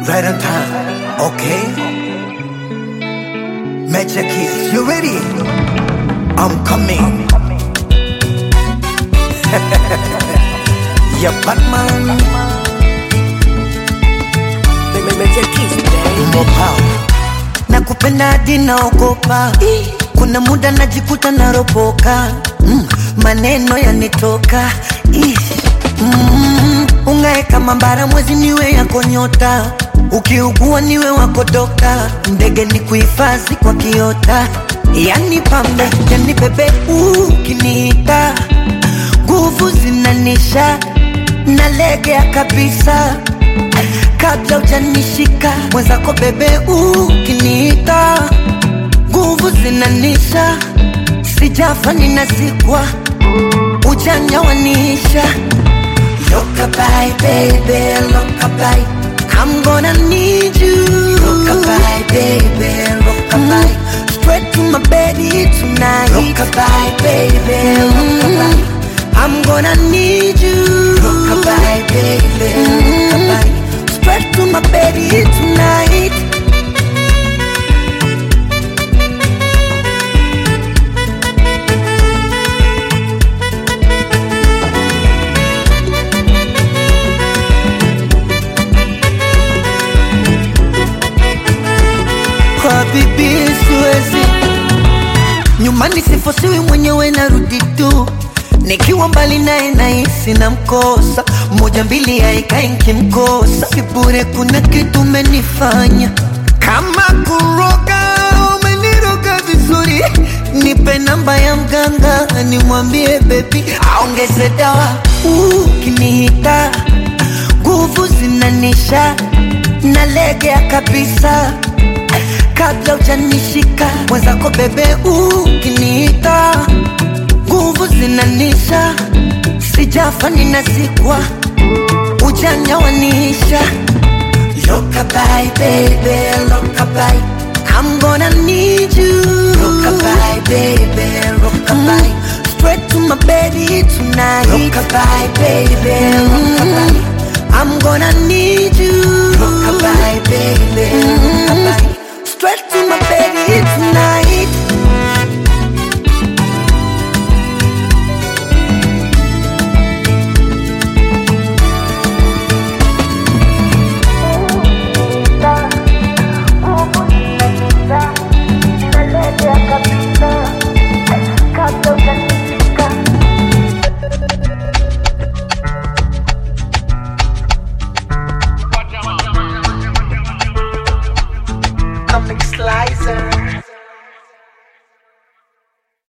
Right on time. Okay. Magic keys. You ready? I'm coming. yeah, Batman. Mopao. nakupenda hadi naogopa kuna muda najikuta naropoka mm, maneno yanitoka Ih, mm, ungae kama mbara mwezi niwe yako nyota ukiugua niwe wako dokta ndege ni kuhifadhi kwa kiota yani pambe yani bebe ukiniita nguvu zinanisha nalegea kabisa kabla ujanishika mwenzako bebe ukiniita nguvu zinanisha sijafa ninazikwa ujanja wanisha lokabai bebe lokabai I'm gonna need you Rockabye, baby, rockabye Straight to my bed tonight Rockabye, baby, rockabye I'm gonna need you Rockabye, baby, rockabye Straight to my bed tonight kwa bibi siwezi nyumbani sifosiwi mwenyewe narudi tu nikiwa mbali naye nahisi na mkosa moja mbili haikai nkimkosa sibure kuna kitu umenifanya kama kuroga umeniroga vizuri nipe namba ya mganga nimwambie bebi aongeze dawa ukinihita nguvu zinanisha nalegea kabisa kabla ujanishika mwenzako bebe ukiniita nguvu zinanisha sijafa ninazikwa ujanja wanisha lokabai bebe lokabai I'm gonna need you Rockabye, baby, rockabye Straight to my bed tonight Rockabye, baby, rockabye